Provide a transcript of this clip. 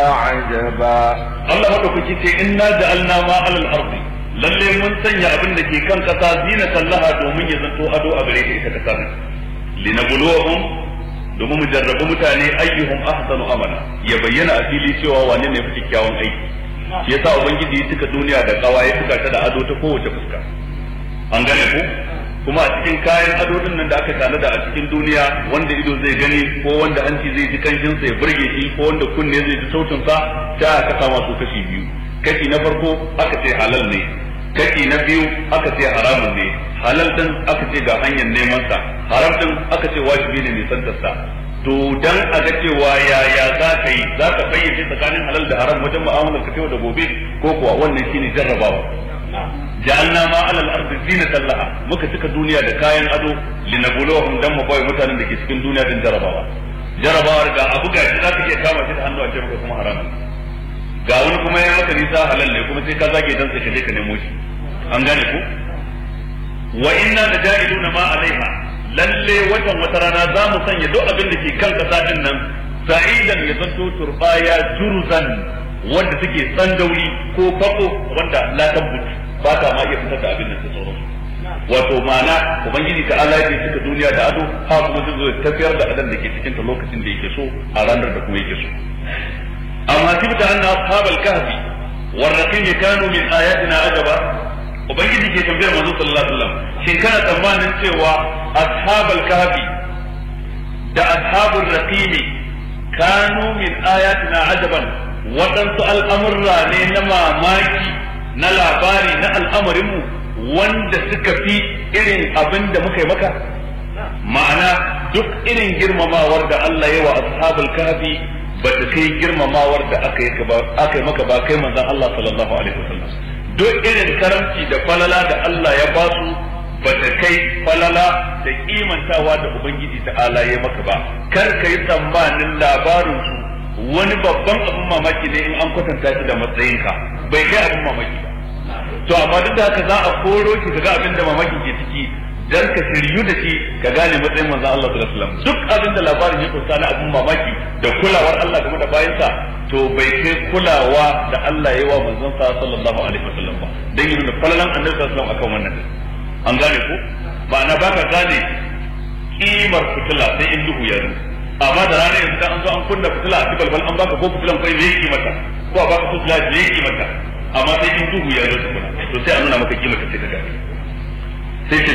عجبا Allah madaukaki ce inna ja'alna ma alal ardi lalle mun sanya abin da ke kan kasa zinatan laha domin ya zanto ado a gare ta ita kasa ne linabluwahum domin mu jarrabu mutane ayyuhum ahsanu amala ya bayyana a fili cewa wane ne fi kyakkyawan aiki shi yasa ubangiji ya cika duniya da kawa ya cika ta da ado ta kowace fuska an gane ku kuma a cikin kayan ado din nan da aka tanada a cikin duniya wanda ido zai gani ko wanda hanci zai ji kanshin sa ya burge shi ko wanda kunne zai ji sautin sa ta aka kama su kashi biyu kashi na farko aka ce halal ne kashi na biyu aka ce haramun ne halal din aka ce ga hanyar neman sa haram din aka ce wajibi ne nisan sa to dan a ga cewa yaya za ka yi za ka fayyace tsakanin halal da haram wajen mu'amalar ka yau da gobe ko kuwa wannan shine jarrabawa ja'alna ma alal ardi zinatan laha muka cika duniya da kayan ado linabuluhum dan mu bai mutanen da ke cikin duniya din jarabawa jarabawar ga abu ga shi zaka iya kama shi da hannu a ce maka kuma haram ga wani kuma ya maka nisa halal ne kuma sai ka zage dan sai ka je ka nemo shi an gane ku wa inna naja'iluna ma alaiha lalle watan wata rana za mu sanya duk abin da ke kan kasa din nan sa'idan ya zanto turbaya juruzan wanda take tsandauri ko bako wanda la tabbut ba ta ma iya fitar da abin da ta tsoro wato ma'ana ubangiji ta Allah ya cika duniya da ado ha kuma zai zo tafiyar da adam da ke cikin ta lokacin da yake so a ranar da kuma yake so amma tibta anna ashabal kahfi warraqim kanu min ayatina ajaba ubangiji ke tambayar manzo sallallahu alaihi wasallam shin kana tsammanin cewa ashabal kahfi da ashabul raqim kanu min ayatina ajaban waɗansu al'amurra ne na mamaki na labari na al'amarinmu wanda suka fi irin abin da muka yi maka ma'ana duk irin girmamawar da Allah ya wa ashabul kafi ba ta kai girmamawar da aka yi aka yi maka ba kai manzon Allah sallallahu alaihi wasallam duk irin karamci da falala da Allah ya ba su ba ta kai falala da kimantawa da ubangiji ta'ala ya maka ba kar ka yi tsammanin labarin su wani babban abin mamaki ne in an kwatanta shi da matsayinka bai kai abin mamaki ba to amma duk da haka za a koro ki ga abin da mamaki ke ciki dan ka shiryu da shi ka gane matsayin manzon Allah sallallahu alaihi wasallam duk abin da labarin ya kunsa na abin mamaki da kulawar Allah game da bayansa to bai kai kulawa da Allah ya yi wa manzon sa sallallahu alaihi wasallam ba dan yin falalan annabi sallallahu alaihi wasallam akan wannan an gane ko ma'ana baka gane kimar fitila sai in duhu ya zo amma da ranar yanzu an zo an kunna fitila a balbal an baka ko fitilan kai ne yake mata ko a baka fitila ne yake mata amma sai in duhu ya zo tukuna to sai a nuna maka kima ka sai ka gane sai ce